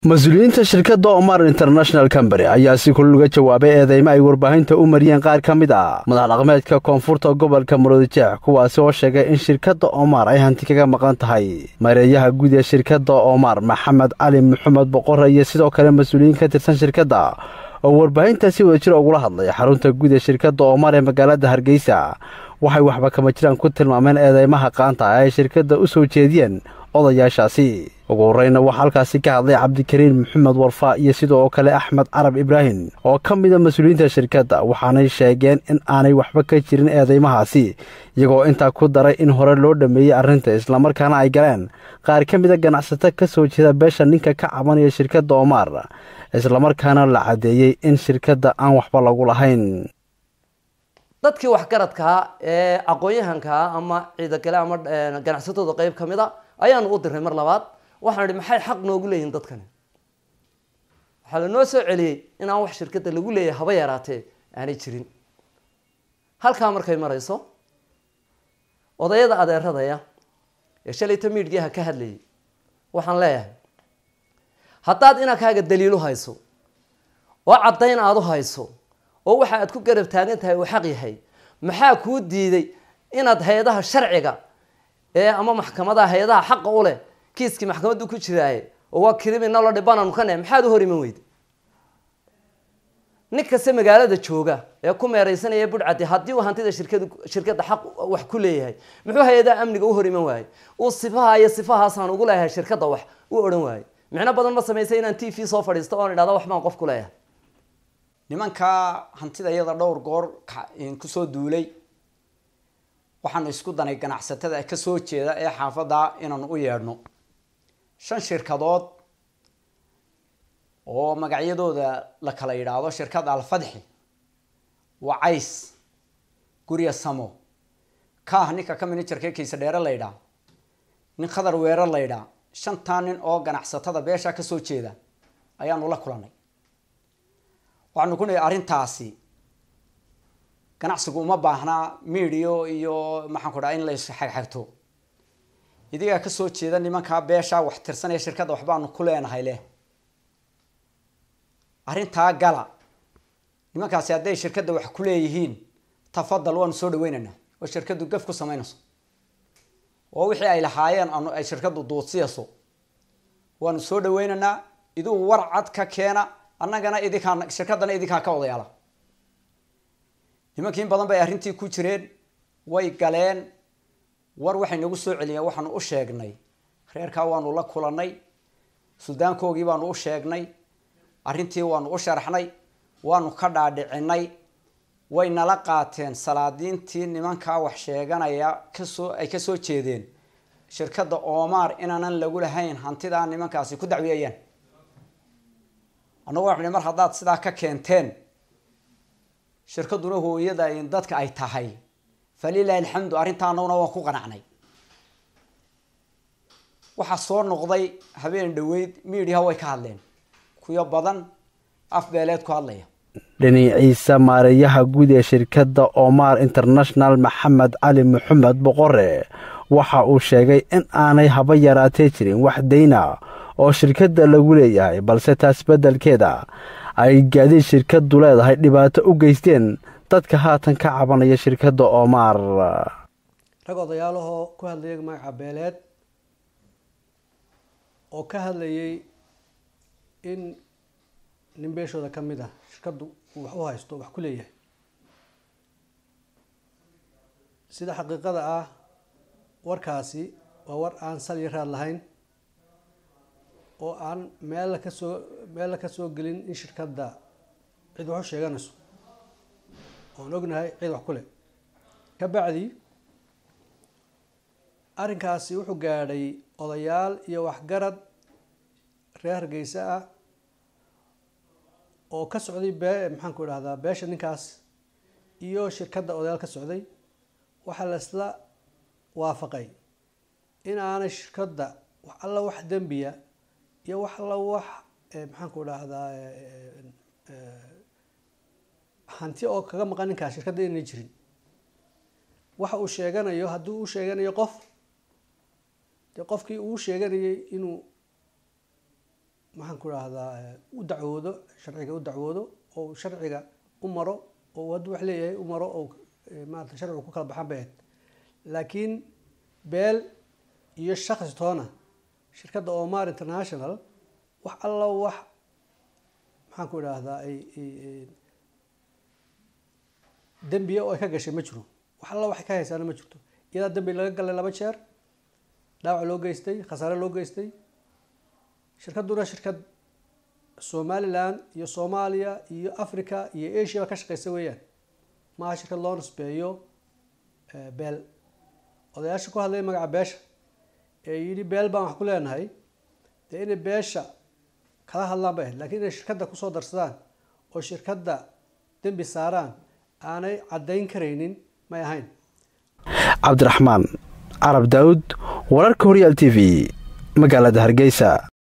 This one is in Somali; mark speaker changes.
Speaker 1: mas-uuliyiinta shirkadda omar international combany ayaa si kulluga jawaabay eedeymo ay warbaahinta u mariyeen qaar ka mid ah madax dhaqmeedka koonfurta gobolka murudijeex kuwaasi oo sheegay in shirkadda omar ay hanti kaga maqan tahay mareeyaha guud ee shirkadda omar maxamed cali maxamed boqore iyo sidoo kale mas-uuliyiin ka tirsan shirkadda oo warbaahinta si wada jira ugula hadlay xarunta guud ee shirkadda omar ee magaalada hargeysa waxay waxba kama jiraan ku tilmaameen eedeymaha qaanta ay shirkadda u soo jeediyeen odayaashaasi ugu horreyna waxaa halkaasi ka hadlay cabdikariin maxamed warfaa iyo sidoo kale axmed carab ibraahim oo ka mida mas-uuliyiinta shirkadda waxaanay sheegeen in aanay waxba ka jirin eedeymahaasi iyagoo intaa ku daray in hore loo dhammeeyey arrinta islamarkaana ay galeen qaar ka mida ganacsato ka soo jeeda beesha ninka ka cabanaya shirkadda omar islamarkaana la caddeeyey in shirkadda aan waxba lagu lahayn
Speaker 2: dadkii waxgaradkaa ee aqoon-yahankaa ama ciidagale ama ganacsatooda qeyb ka mid a ayaanu u dirnay mar labaad waxaan idhi maxay xaq noogu leeyihin dadkani waxaa lanoo soo celiyey in aan wax shirkadda lagu leeyahay haba yaraatee aanay jirin halkaa markay marayso odayada adeeradaya ee shalayta miidhgiaha ka hadlayay waxaan leeyahay haddaad inankaaga daliilu hayso oo caddayn aada u hayso oo waxa aad ku garab taagan tahay uu xaq yahay maxaa kuu diiday inaad hay-adaha sharciga ee ama maxkamadaha hay-adaha xaqa u leh kiiskii maxkamaddu ku jiraaye oo waa criminal dhibananu ka ne maxaad u hor iman weyda nin kasta magaalada jooga ee ku meereysanaya budhcadi haddii uu hantida shirkad shirkadda xaq wax ku leeyahay muxuu hay-adaha amniga u hor iman waayey uu sifaha iyo sifahaasaan ugu leeyahay shirkadda wax u odhan waayey micno badan ma samaysay inaan t v soo fadhiisto oon idhahda wax baan qof ku leeyahay
Speaker 3: nimankaa hantida iyada dhowr goor kusoo duulay waxaanu isku danay ganacsatada kasoo jeeda ee xaafadda inaanu u yeedhno shan shirkadood oo magacyadooda la kala yidhaahdo shirkad alfadxi wacays gurya samo kaah ninka ka manajerka kiisa dheere la ydhaa nin khadar weerar la ydhaa shantaa nin oo ganacsatada beesha kasoo jeeda ayaanu la kulanay waxaanu ku nihi arrintaasi ganacsigu uma baahnaa midio iyo maxaan ku dhaha in la isxagxagto idigaa kasoo jeeda nimankaa beeshaa wax tirsanaya shirkadda waxbaanu ku leenahay leh arrintaa gala nimankaasi hadday shirkadda wax ku leeyihiin tafadal waanu soo dhaweynaynaa oo shirkaddu gaf ku samaynayso oo wixii ay lahaayeen anu ay shirkaddu duudsiyayso waanu soo dhaweynaynaa iduu war cad ka keena annagana idinkaa shirkaddana idinkaa ka odayaala nimankii in badan bay arrintii ku jireen way galeen war waxay nagu soo celiyeen waxaanu u sheegnay reerkaa waanu la kulanay suldaankoogii baanu u sheegnay arrintii waanu u sharaxnay waanu ka dhaadhicinay way nala qaateen salaadiintii nimankaa wax sheeganaya kasoo ay kasoo jeedeen shirkadda omar inaanan lagu lahayn hantidaa nimankaasi ku dacwiyayaan annagu waxu mar haddaad sidaa ka keenteen shirkadduna hooyada in dadka ay tahay falilahi alxamdu arrintaa annaguna waan ku qanacnay waxaa soo noqday habeen dhaweyd miidiyaha way ka hadleen kuyo badan af beeleed ku hadlaya
Speaker 1: dhinaciisa maareeyaha guud ee shirkadda omar international maxamed cali maxamed boqore waxa uu sheegay in aanay haba yaraatee jirin wax dayna oo shirkadda lagu leeyahay balse taas beddelkeeda ay gaadiid shirkaddu leedahay dhibaato u geysteen dadka haatan ka cabanaya shirkadda omar
Speaker 4: rag odayaalahoo ku hadlayay magaca beeleed oo ka hadlayay in nin beeshooda ka mid ah shirkaddu uu wax u haysto wax ku leeyahay sida xaqiiqada ah warkaasi waa war aan sal iyo raad lahayn oo aan meella kasoo meella ka soo gelin in shirkadda cid wax u sheeganayso oon ognahay cid wax ku leh ka bacdi arrinkaasi wuxuu gaadhay odayaal iyo waxgarad reer hargeysa ah oo ka socday bee maxaan ku idhahdaa beesha ninkaas iyo shirkadda odayaal ka socday waxaa la isla waafaqay in aanay shirkadda wax alla wax dembiya iyo wax alla wax maxaan ku idhaahdaa hanti oo kaga maqan ninkaas shirkadda inay jirin waxa uu sheeganayo haddii uu sheeganayo qof dee qofkii uu sheeganayay inuu maxaan ku rahdaa u dacwoodo sharciga u dacwoodo oo sharciga u maro oo hadduu wax leeyahay u maro oo maarata sharcigu ku kala baxan bay ahayd laakiin beel iyo shakhsi toona shirkadda omar international wax alla wax maxaan ku idhaahdaa ay dembiya oo ay ka gashay ma jiro wax alla waxay ka haysaana ma jirto iyadaa dembi laga galay laba jeer dhaawac loo geystay khasaare loo geystay shirkadduna shirkad somaliland iyo soomaaliya iyo africa iyo asia ba ka shaqeysa weeyaan maaha shirkad loo nisbeeyo beel odayaasha ku hadlaya magaca beesha ee yidhi beel baan wax ku leenahay dee inay beesha kala hadlaan bay ahayd lakiin inay shirkadda kusoo darsadaan oo shirkadda dembi saaraan aanay caddayn karaynin may ahayn
Speaker 1: cabdiraxmaan carab daawud wararka horyaal t v magaalada hargeysa